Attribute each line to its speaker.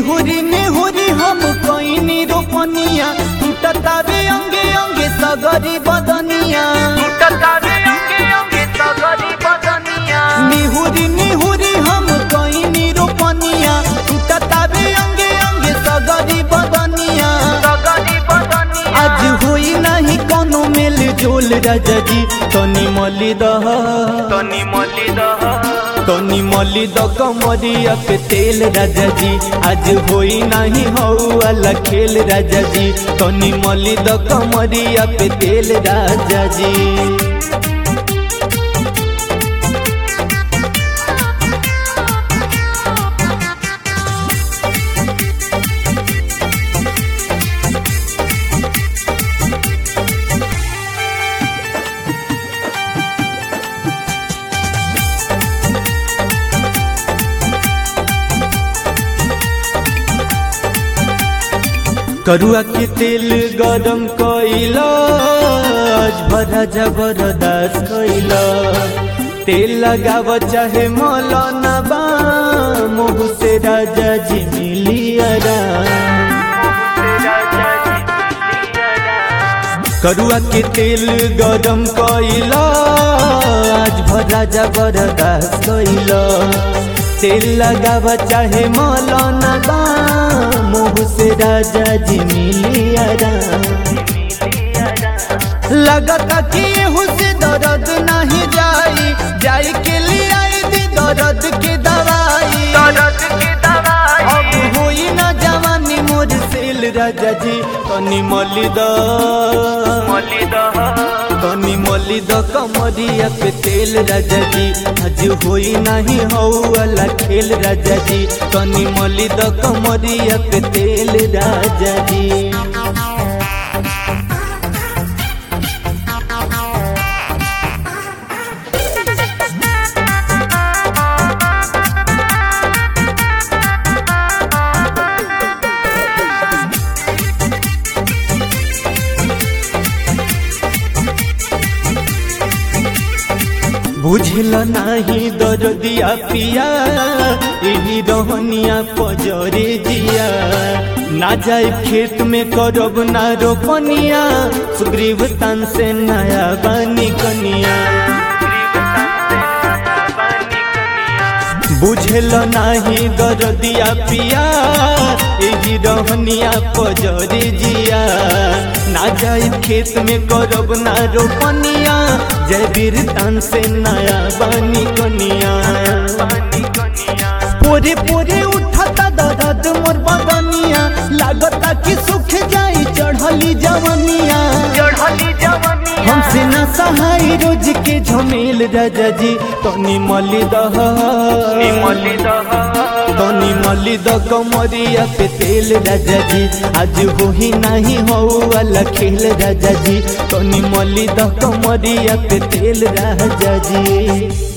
Speaker 1: निहुरी निहुरी हम कोइनी रोपनिया टूटता बे अंगे अंगे सगरी बदनिया निहुरी निहुरी हम कोइनी रोपनिया टूटता बे अंगे अंगे सगरी बदनिया आज होई नहीं कोनो मेल जोल राजा जी तनी मली दह
Speaker 2: तनी मली दह
Speaker 1: तनी मली द कमरिया पे तेल राजा जी आज होई नहीं हऊ वाला खेल राजा जी तनी मली द कमरिया पे तेल राजा जी करुआ के तेल गरम कइला आज भरा जबरदस्त कइला तेल लगाव चाहे मौलाना बा मुँह से राजा जी मिलियरा करुआ के तेल गरम कइला आज भरा जबरदस्त कइला तेल लगाव चाहे मौलाना बा मुँह से राजा जी मिलियरा लगता कि एहू से दर्द नहीं जाई जाई के लिए आई दी दर्द के दवाई अब होई ना जवानी मोर सेल राजा जी तनी मली द तनी मली द कमरिया पे तेल राजा जी आज होई नहीं हऊ वाला खेल राजा जी तनी मली द कमरिया पे तेल राजा जी बुझल नाही दरदिया पिया यही रहनिया पजरे जिया ना जाए खेत में करब ना रोपनिया सुग्रीव तान से नया बानी कनिया बुझल नाही दरदिया पिया यही रहनिया पजरे जिया ना जाए खेत में करब ना रोपनिया जय वीर तान से नया बानी कनिया पोरे पोरे उठाता दर्द मोर बदनिया लागता कि सुख जाई चढ़ली जवनिया हमसे न सहाय रोज के झमेल राजा जी तनी मली दह तनी मली द कमरिया पे तेल राजा जी आज होही नहीं हो वाला खेल राजा जी तनी मली द कमरिया पे तेल राजा जी